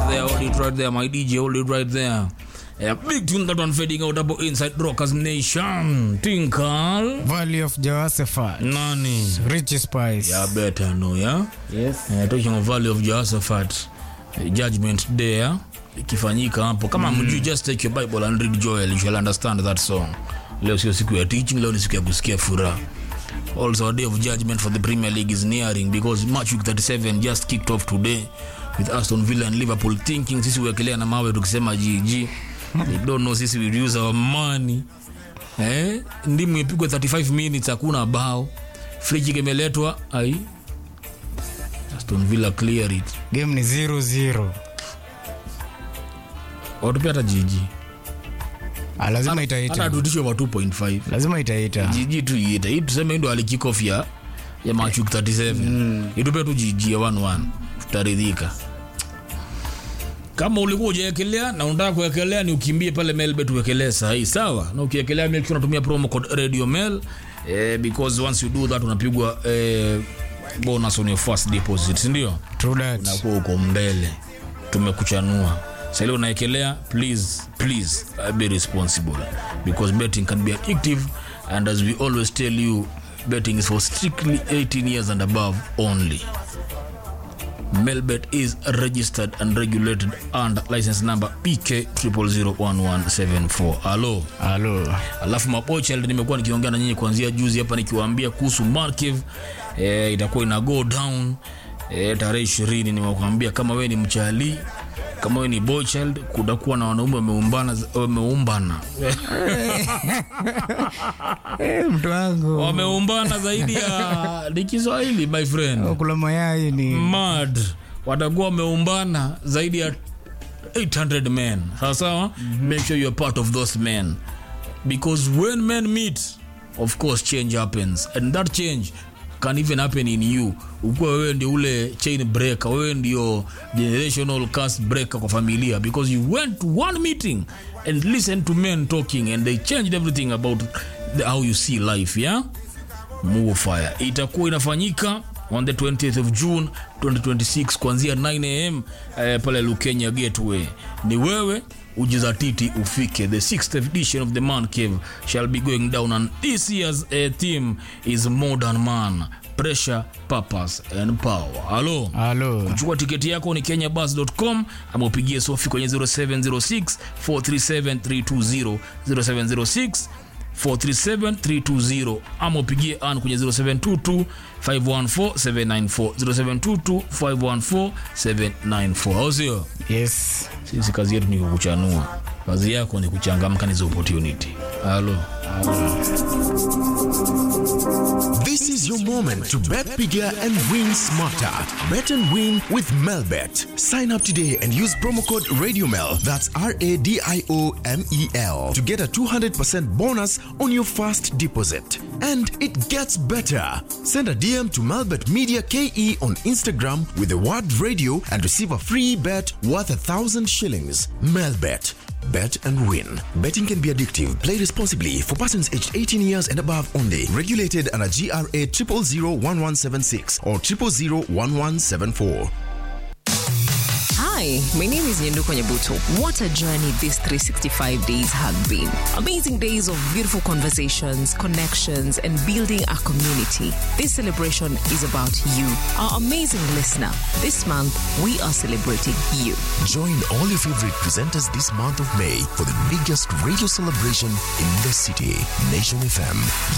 there, hold it right there, my DJ, hold it right there. A big tune that one fading out about inside Rockers Nation. Tinkal. Valley of Jehoshaphat. Nani? Rich Spice. Yeah, better know, yeah? Yes. Uh, talking of Valley of Jehoshaphat, uh, judgment day uh, ikifanyika hapo kama mm. mjui just take your bible and read joel you shall understand that song leo sio siku ya teaching leo ni siku ya kusikia furaha also a day of judgment for the premier league is nearing because match week 37 just kicked off today with aston villa and liverpool thinking sisi uwekelea na mawe tukisema gg they don't know sisi we use our money eh? ndimu ipigwe 35 minutes hakuna bao free kick imeletwa ai aston villa clear it Game ni 0-0. watupe hata jiji Ah, lazima hata itaita. tutishwe wa 2.5 Lazima itaita. jiji tu iite hii tuseme hii ndo alikikof ya ya machuk 37 mm. itupe tu jiji ya 11 tutaridhika kama ulikuwa ujaekelea na unataka kuekelea ni ukimbie pale melbet uwekelee sahii sawa na ukiekelea make sure unatumia promo code radio mail eh, because once you do that unapigwa eh, bonus on your first deposit sindio True that. unakuwa uko mbele tumekuchanua sali unaekelea please please uh, be responsible because betting can be addictive and as we always tell you betting is for strictly 18 years and above only melbet is registered and regulated under license number pk 001174 alo Halo. alafu mapocheld nimekuwa nikiongea na nyinyi kuanzia juzi hapa nikiwaambia kuhusu markev e, itakuwa ina go down e, tarehe ishirini nimekuambia kama we ni mchali kama we ni boychild kutakuwa na wanaume wameumbana wameumbana Eh, mtu wangu. wameumbana zaidi ya ni kiswahili my friend Kula mayai ni mad watakuwa wameumbana zaidi ya 800 men sawa sawa make sure you're part of those men because when men meet of course change happens and that change can even happen in you ukuwa wewe ndio ule chain breaker wewe ndio generational curse breaker kwa familia because you went to one meeting and listened to men talking and they changed everything about the, how you see life yeah Move Fire itakuwa inafanyika on the 20th of June 2026 kuanzia 9 am eh, pale Lukenya Gateway. Ni wewe ujizatiti ufike. The sixth edition of the Man Cave shall be going down and this year's uh, theme is Modern Man, Pressure, Purpose and Power. Halo. Halo. Kuchukua tiketi yako ni kenyabus.com ama upigie Sofi kwenye 0706 437 320 0706 437320 ama upigie an kwenye 0722 514 794 0722 514 794 au sio Yes. sisi kazi yetu ni kukuchanua kazi yako ni kuchangamka nizo opportunity halo This is your moment to bet bigger and win smarter. Bet and win with Melbet. Sign up today and use promo code RadioMel, that's R A D I O M E L, to get a 200% bonus on your first deposit. And it gets better. Send a DM to Melbet Media KE on Instagram with the word radio and receive a free bet worth a thousand shillings. Melbet. Bet and win. Betting can be addictive. Play responsibly for persons aged 18 years and above only. Regulated under GRA 0001176 or 0001174. Hi, my name is Nyenduko Nyabuto. What a journey these 365 days have been. Amazing days of beautiful conversations, connections, and building a community. This celebration is about you, our amazing listener. This month, we are celebrating you. Join all your favorite presenters this month of May for the biggest radio celebration in the city. Nation FM,